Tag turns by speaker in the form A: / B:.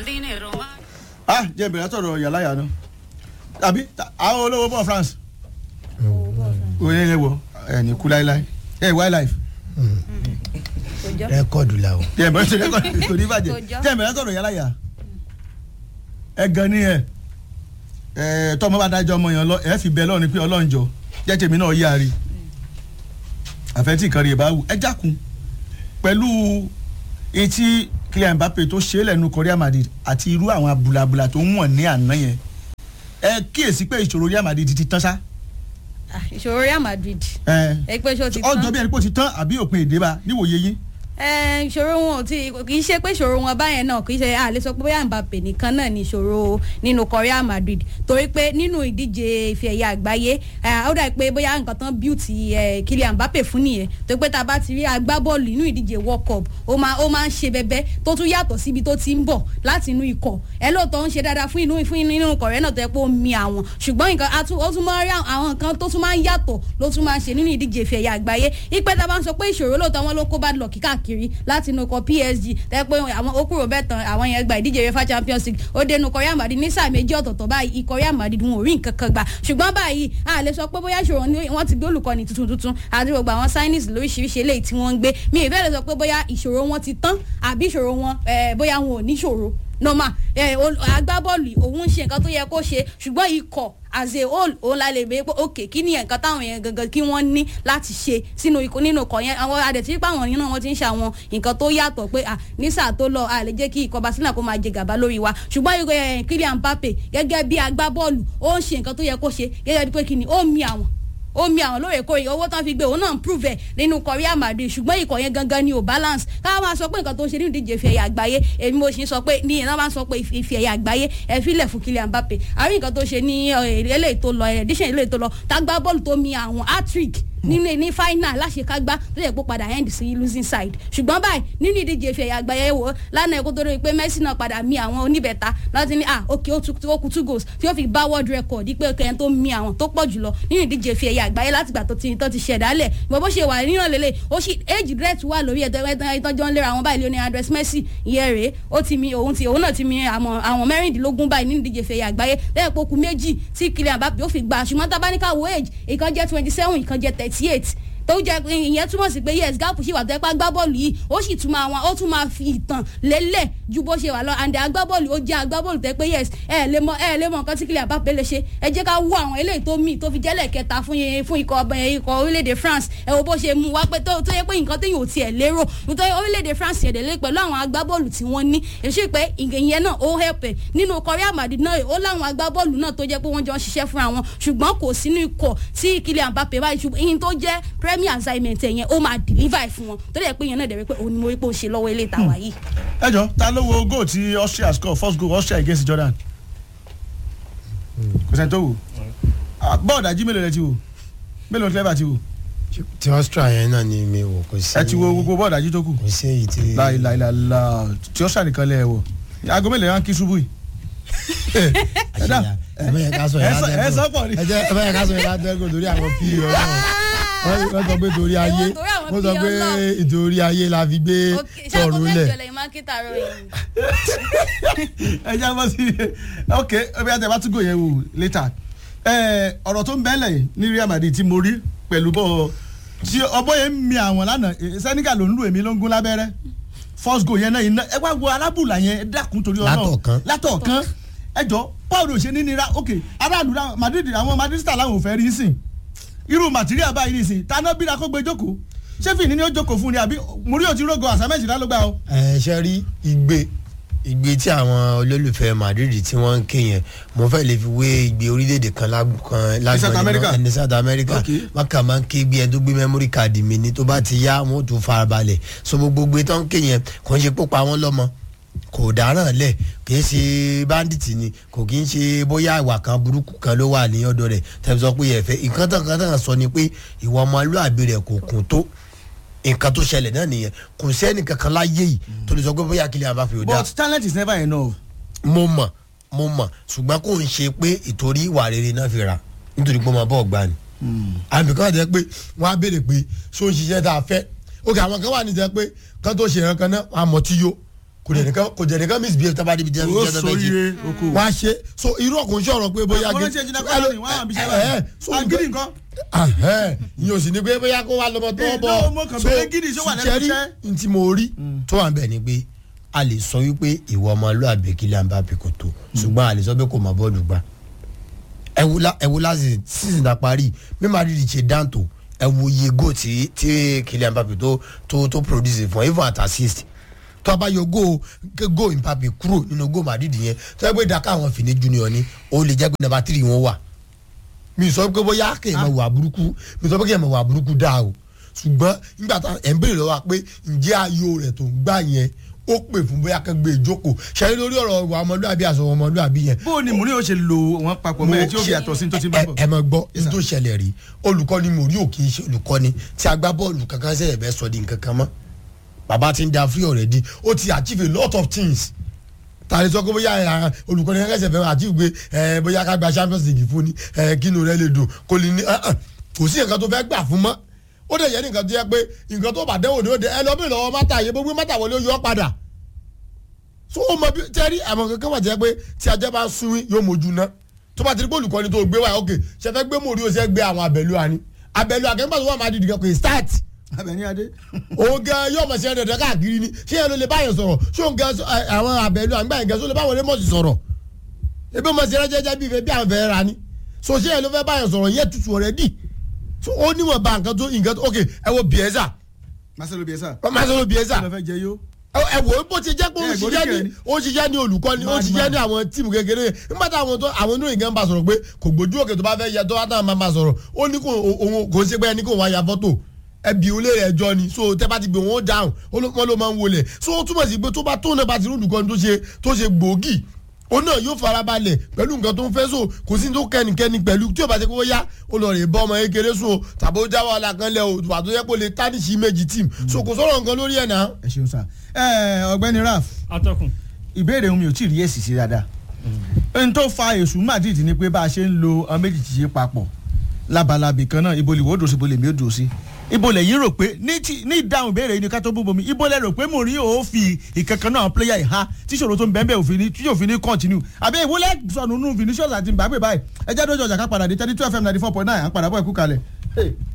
A: ah jẹ́ ìbẹ̀rẹ̀ sọ̀rọ̀ yàrá yàrá àbí àwọn olówó bọ̀ France òye yẹn wọ ẹ̀ ní kú láíláí ẹ̀ wildlife
B: rẹ́kọ̀dù la o.
A: jẹ́ ìbẹ̀rẹ̀ sọ̀rọ̀ kò ní bàjẹ́
C: Kò jọ.
A: jẹ́ ìbẹ̀rẹ̀ sọ̀rọ̀ yàrá yà ẹ̀ gan ni ẹ̀ ẹ̀ tọ́mọ bá dájọ́ ọmọ yẹn lọ ẹ̀ fi bẹ́ẹ̀ lọ́ọ̀ ni pé Ọlọ́run jọ jẹ́ tèmi náà yáa rí àfẹ́tí nǹkan rí ẹ̀ bá wù ẹ jákun pẹ̀lú etí Kylian Mbappe tó ṣe é lẹ́nu Korea Madrid àti irú àwọn abùlàbùlà tó ń wọ̀n ní àná yẹn ẹ kíyèsí pé ìṣòro Real Madrid ti tán sá
C: Ah, ìṣòro Real Madrid
A: ẹ
C: ẹ pé ṣó ti
A: ọjọ́
C: tán
A: bí ẹni pé ó ti tán àbí òpin èdè bá níwòye yín
C: ẹ ìṣòro wọn ò tí kì í ṣe pé ìṣòro wọn báyẹn náà kì í ṣe a lè sọ pé bóyá Mbappe nìkan náà ní ìṣòro nínú Real Madrid torí pé nínú ìdíje ife ẹ̀yẹ àgbáyé eh, ó dà pé bóyá nǹkan tán beauty eh, Kylian Mbappe fún nìyẹn torí pé tá a bá ti rí agbábọ́ọ̀lù nínú ìdíje World Cup ó máa ó máa ń ṣe bẹbẹ tó tún yàtọ̀ síbi tó ti ń bọ̀ láti inú ikọ̀ ẹ lóòótọ́ ń ṣe dáadáa fún inú fún inú ikọ̀ rẹ̀ náà tó yẹ pé ó mi àwọn ṣùgbọ́n nǹkan a tún- ó tún máa ń rí àwọn nǹkan tó tún máa ń yàtọ̀ ló tún máa ń ṣe nínú ìdíje ife ẹ̀yẹ àgbáyé ìpẹ́ tá a bá ń sọ pé ìṣòro lóòótọ́ wọn ló kó bad luck káàkiri láti inú ikọ̀ PSG tẹ́ pé àwọn ó kúrò bẹ́ẹ̀ tán àwọn yẹn gba ìdíje UEFA Champions League ó dénú ikọ̀ Real Madrid ní sáà méjì ọ̀tọ̀ọ̀tọ̀ báyìí ikọ̀ Real Madrid wọn ò rí nǹkan kan gbà ṣùgbọ́n báyìí a lè sọ pé bóyá ìṣòro ni wọ́n ti gbé olùkọ́ni tuntun tuntun àti gbogbo àwọn signings lóríṣiríṣi eléyìí tí wọ́n ń gbé mi ì fẹ́ lè sọ pé bóyá ìṣòro wọn ti tán àbí ìṣòro wọn eh, bóyá wọn ò ní ìṣòro normal ẹ ol- agbábọ́ọ̀lù òun ń ṣe nǹkan tó yẹ kó ṣe ṣùgbọ́n ikọ̀ as a whole òun la lè bẹ́ẹ̀ pé ok kí ni nǹkan táwọn yẹn gangan kí wọ́n ní láti ṣe sínú ikọ̀ nínú ikọ̀ yẹn àwọn adẹ̀tí pé àwọn yẹn náà wọ́n ti ń ṣe àwọn nǹkan tó yàtọ̀ pé à ní sáà tó lọ a lè jẹ́ kí ikọ̀ Barcelona kó máa jẹ gàba lórí wa ṣùgbọ́n ikọ̀ yẹn Kylian Mbappe gẹ́gẹ́ bí agbábọ́ọ̀lù ó ń ṣe nǹkan tó yẹ kó ṣe gẹ́gẹ́ bí pé kí ni ó mi àwọn ó mi àwọn lóòrèkóòrè owó tán fi gbé òun náà ń prove ẹ nínú Real Madrid ṣùgbọ́n ikọ̀ yẹn gangan ni ò balance ká máa sọ pé nǹkan tó ń ṣe nínú ìdíje ife ẹ̀yà àgbáyé èmi mo sì ń sọ pé ní ìyẹn náà máa ń sọ pé ife ẹ̀yà àgbáyé ẹ filẹ̀ fún Kylian Mbappe àrí nǹkan tó ṣe ní eh, eléyìí tó lọ edition eléyìí tó lọ tágbá bọ́ọ̀lù tó mi àwọn hat-trick nínú ní final láṣekágbá tó yẹ kó padà end sí losing side ṣùgbọ́n báyìí nínú ìdíje ife ẹ̀yà àgbáyé wò lánàá ẹ̀kọ́ tó rí i pé Messi náà padà mi àwọn oníbẹ̀ta láti ní ah ok ó tún ó kú two goals tí ó fi bá world record pé kẹ́hìn tó mi àwọn tó pọ̀ jùlọ nínú ìdíje ife ẹ̀yà àgbáyé látìgbà tó ti tó ti ṣẹ̀dálẹ̀ ìgbà bó ṣe wà nínú lélẹ̀ ó sì age rate wà lórí ẹ̀tọ́ ìtọ́jọ́ ń lera àwọn báyìí Lionel Andres Messi ìyẹn rèé ó ti mi òun ti òun náà ti mi àwọn àwọn mẹ́rìndínlógún báyìí nínú ìdíje ife ẹ̀yà àgbáyé lẹ́yìn pé ó kù méjì tí Kylian Mbappe ó fi gbà ṣùgbọ́n tá a bá ní ká wo age ìkan jẹ́ twenty seven ìkan jẹ́ thirty eight tó jẹ ìyẹn túmọ̀ sí pé yes gáàpù sì wà tó ẹ pa agbábọ́ọ̀lù yìí ó sì tún máa wọn ó tún máa fi ìtàn lélẹ̀ ju bó ṣe wà lọ àǹdẹ agbábọ́ọ̀lù ó jẹ́ agbábọ́ọ̀lù tó ẹ pé yes ẹ lè mọ ẹ lè mọ nǹkan tí Kylian Mbappe lè ṣe ẹ jẹ́ ká wo àwọn eléyìí tó mì tó fi jẹ́lẹ̀ kẹta fún yẹn fún ikọ̀ ọbẹ̀ ikọ̀ orílẹ̀-èdè France ẹ wo bó ṣe mú wá pé tó tó yẹ pé nǹkan téèyàn ò tiẹ̀ lérò nítorí orílẹ̀-èdè France yẹn délé pẹ̀lú àwọn agbábọ́ọ̀lù tí wọ́n ní èsì pé ìyẹn náà ó help ẹ̀ nínú Real Madrid náà ó láwọn agbábọ́ọ̀lù náà tó jẹ́ pé wọ́n jọ ń ṣiṣẹ́ fúnra wọn ṣùgbọ́n kò sínú ikọ̀ tí Kylian Mbappe báyìí ṣùgbọ́n ìyẹn tó jẹ́ premier assignment ẹ̀ yẹn ó máa deliver ẹ̀ fún wọn tó dẹ̀ pé yẹn náà dẹ̀ rí pé òun ni mo rí pé ó ṣe lọ́wọ́ ilé ìtawà yìí.
A: ẹ jọ ta ló wo goal tí Austria score first goal Austria against Jordan kò sẹ́ni tó wò Ah, bọ́ọ̀dù ají mélòó rẹ ti wò mélòó clever ti wò
B: ti Austria yẹn náà ni mi wò kò sí.
A: ẹ ti wo gbogbo bọ́ọ̀dù ají tó kù
B: kò sí èyí tí.
A: láìláìláìlá tí Austria nìkan lẹ ẹ wò aago mélòó yẹn kí ṣubú yìí.
B: àṣìyà ẹ bẹ́ẹ̀ ká sọ yẹn
A: ẹ sọ- ẹ sọ pọ̀ ni.
B: ẹ jẹ́ ẹ bẹ́ẹ̀ ká sọ yẹn látẹ́gùn torí àwọn pí ọlọ́run wọ́n wọ́n sọ pé torí ayé
C: Ẹ̀wọ̀n torí àwọn
B: wọ́n sọ
C: pí
B: pé
C: Ọlọ́run.
B: ìtorí ayé la fi gbé
C: ṣáàgó
B: tọ̀run
C: mẹ́jọ
B: lẹ̀.
C: lẹ́yìn mákítà rọ yìí.
A: ẹ jẹ́ bọ́ sí ok ọbẹ̀ yàtọ̀ bá tún gò yẹn wò later ẹ ọ̀rọ̀ tó ń bẹ́lẹ̀ ní Real Madrid tí mo rí pẹ̀lú bọ́ tí ọbọ̀ yẹn ń mi àwọn lánàá eh, Senegal ló ń lù èmi ló ń gún lábẹ́rẹ́ first goal yẹn náà iná ẹ wá wo arábùlà yẹn ẹ dákun torí ọ̀nà
B: Látọ̀ọ̀kan.
A: látọ̀ọ̀kan ẹ jọ Paul ò ṣe ní nira ok aráàlú náà Madrid àwọn Madridista làwọn ò fẹ́ rí sìn irú material báyìí nìsín tànà bíra kó gbé jókòó ṣé fìní ni ó jókòó fún ni àbí Mourinho ti rógo àsámẹ́jì lálógbà o.
B: ẹ ṣe rí igbe igbe tí àwọn olólùfẹ́ Madrid tí wọ́n ń ké yẹn mo fẹ́ lè fi wé igbe orílẹ̀-èdè kan lágùn kan
A: South America?
B: lágbọ̀n ní South America
A: Okay.
B: wọ́n kà máa ń ké bí ẹni tó gbé memory card mi ní tó bá ti yá wọn ò tún farabalẹ̀ so gbogbo igbe tó ń ké yẹn kò ń ṣe pópa wọn lọ́mọ kò dáràn lẹ̀ kì í ṣe bandit ni kò kì í ṣe bóyá ìwà kan burúkú kan ló wà ní ọ̀dọ̀ rẹ̀ tẹ̀sán sọ pé ẹ̀fẹ́ nǹkan tán kan tán sọ ni pé ìwà ọmọlúàbí rẹ̀ kò kún tó nǹkan tó ṣẹlẹ̀ náà nìyẹn kò sẹ́ni kankan láyé yìí tó lè sọ pé bóyá Kylian Mbappe ò dáa
A: but talent is never enough.
B: mo mọ̀ mo mọ̀ ṣùgbọ́n kò ń ṣe pé ìtorí ìwà rere náà fi ra nítorí pé ọmọ bọ́ọ̀ gbani àmì kan jẹ́ pé wọ́n á béèrè pé ṣó ń ṣiṣẹ́ tá a fẹ́ ok àwọn kan wà ní jẹ́ pé kán tó ṣe ìran kan náà wọ́n á mọ̀ tí yó kò dẹ̀ nìkan kò dẹ̀ nìkan misbehave tábà débi jẹ́
A: Ó
B: jẹ́ tó fẹ́ jí
A: sóríire oko.
B: wọ́n á ṣe so irú ọkùnrin sọ̀rọ̀ pé bóyá
A: Àwọn oníṣẹ́ ìjìnlẹ̀ kọ́lá ni wọ́n á hàn bí ṣe wà. Agídí nǹkan.
B: ìyẹn ò sì ní pé bóyá kó wá lọ́mọ tó
A: Eh,
B: bọ̀
A: no, mo kàn bẹ̀rẹ̀ gidi ṣó wà lẹ́nu
B: ṣẹ́rí
A: iṣẹ́.
B: n tí mo rí tó wà bẹ́ẹ̀ ni pé a lè sọ wípé ìwọ ọmọlúwàbí Kylian Mbappé kò tó ṣùgbọ́n a lè sọ pé kò mọ bọ́ọ̀lù gbá ẹ wo la ẹ wo láti season ta parí bí Madrid ṣe dáńtò ẹ wo iye goal tí tí Kylian Mbappé tó tó tó produce fún even at assist tó a bá yọ goal goal Mbappé kúrò nínú goal Madrid yẹn tó yẹ pé daka àwọn Fini Junior ni ó lè jẹ́ pé number three wọn wà mi sọ pé bóyá kéèyàn máa wà burúkú mi sọ pé kéèyàn máa wà burúkú dáa o ṣùgbọ́n nígbà tá ẹ̀ ń béèrè lọ́wọ́ wa pé ǹjẹ́ ayò rẹ̀ tó ń gbà yẹn ó pè fún bóyá kan gbé ìjókòó ṣẹ́yìn lórí ọ̀rọ̀ ìwà ọmọlúwàbí àṣọ ọmọlúwàbí yẹn
A: bó o ní mò ń yóò ṣe lo wọn papọ̀ mẹ́rin tí ó fi yàtọ̀ sí ní tó ti bá bọ̀.
B: ẹ mọ gbọ́ ní tó ṣẹlẹ̀ rí olùkọ́ni mòrí ò kì í ṣe olùkọ́ni tí agbábọ́ọ̀lù kankan ṣẹ̀yẹ̀ bẹ́ẹ̀ sọ di nǹkan kan mọ́ bàbá ti ń da free already ó ti achieve a lot of things tàbí sọ pé bóyá ẹ, olùkọ́ni kankan ṣẹ̀ fẹ́ achieve pé ẹ, bóyá ká gba champions league fún ni ẹ, kínú rẹ lè dùn kò lè ní ẹ, ẹ, kò sí nǹkan tó fẹ́ gbà fún mọ́ ó dẹ̀ yẹ nǹkan tó yẹ pé nǹkan tó bá dẹ́wò ni ó dẹ ẹ lọ bí lọ́wọ́ mátà yẹ gbogbo mátà wọlé ó yọ ọ́ padà so o mọ bí tẹ́rí àwọn kankan wà jẹ́ pé tí ajá bá sunwín yóò mójú ná tó bá ti rí pé olùkọ́ni tó gbé wá ok ṣe fẹ́ gbé mòrí o ṣe gbé àwọn abẹ́lú àní abẹ́lú akẹ́kọ̀ọ́ tó wà máa dìde kan kò ì start
A: Abẹ́ní Adé.
B: òun gan yóò mọ̀ sí ẹ̀ dandan káàkiri ni ṣé ẹ ló lè báyọ̀ sọ̀rọ̀ ṣé òun gan ẹ, àwọn abẹ́lú àgbà yẹn gan sọ lè báwọn lè mọ̀ sí sọ̀rọ̀ ebi mọ̀ sí ẹ jẹ́jẹ́ bí ìfẹ́ bí àwọn fẹ́ ra ni so ṣé ẹ ló fẹ́ báyọ̀ sọ̀rọ̀ yẹ tutù already so ó níwọ̀n ba nǹkan tó nǹkan tó ok ẹ wo Bielsa
A: Marcelo Bielsa.
B: Marcelo Bielsa
A: kí ló fẹ́ jẹ yó.
B: ẹ wò ó bó ti jẹ́ pé ó
A: Ẹ,
B: ṣiṣẹ́
A: gbóríkẹ̀
B: ní
A: ni.
B: ó ṣiṣẹ́ ní olùkọ́ni ó
A: Mad
B: ṣiṣẹ́
A: man.
B: ní àwọn tíìmù kékeré nígbà tí àwọn tó àwọn oníròyìn gan bá sọ̀rọ̀ pé kò gbójú òkè tó bá fẹ́ yẹ tó bá tàn máa máa sọ̀rọ̀ ó ní kò òun kò ń ṣe pé ẹni kò wá ya fọ́tò ẹbí olè rẹ̀ jọ ni so tẹ́ bá ti gbé wọn ó dáhùn ó ló wọ́n ló máa ń wọlé so ó túmọ̀ sí pé tó bá tó náà bá ti rí olùkọ́ni tó ṣe tó ṣe gbòógì ó náà yóò farabalẹ̀ pẹ̀lú nǹkan tó ń fẹ́ so kò sí ní tó kẹ́nikẹ́ni pẹ̀lú tí ó bá ṣe kó yá ó lọ rè bọ́ ọmọ kékeré so tàbí ó jáwọ́ alákanlẹ̀ o tàbí ó yẹ kó lè tánìṣì méjì tíìmù so kò sọ̀rọ̀ nǹkan lórí ẹ̀ náà.
A: ẹ ṣeun sá. ẹ ọ̀gbẹ́ni Raf
D: atọ́kùn
A: ìbéèrè mi ò tí ì rí èsì sí dáadáa. ohun tó fa èṣù Madrid ni pé bá a ṣe ń lo ọmọ méjì ti ṣe papọ̀ labalábì kan náà ibo lè wò ó dùn sí ibo lè mí ó dùn sí ibo lè yín rò pé ní ti- ní ìdáhùn ìbéèrè yìí ni ká tó bú bomi ibo lè rò pé Mourinho ó fi ìkankan náà pléyà ìhá tí ìṣòro tó ń bẹ́ẹ̀ bẹ́ẹ̀ òfin ní tí òfin ní continue àbí ìwọlẹ̀ sọnù nù Vinicius àti Mbappe báyìí ẹ jẹ́ dójú ọjà ká padà dé thirty two fm ninety four point nine à ń padà bọ̀ ẹ̀kú kalẹ̀. Hey.